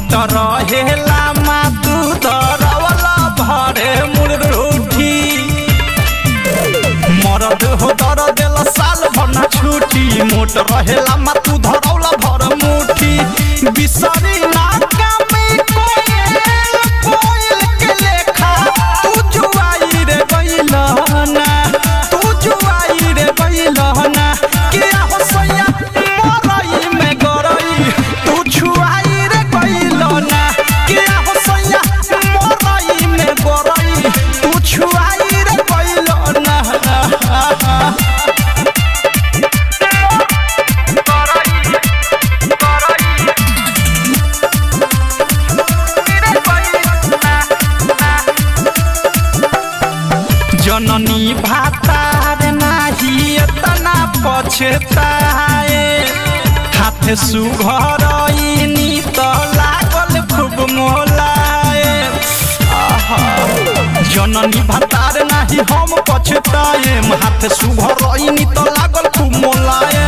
मोट रहेला मा तू दरवला भरे मुरुठी मरद हो दर देला साल भर ना छुट्टी मोट रहेला मा तू धरौला भर मुठी बिसरी ना कामी कोयल कोयल के लेखा तू जुआई रे बैलहना तू जुआई रे बैलहना के हो सैया मरई में गरई तू छुआई रे बैलहना के हो सैया मरई में गरई तू छुआई रे बैलहना जननी भातार नाही एतना पछताए हाथ सुघरइनी त लागल खूब मोलाए आहा। जननी भातार नाही हम पछताए हाथ सुघरइनी त लागल खूब मोलाए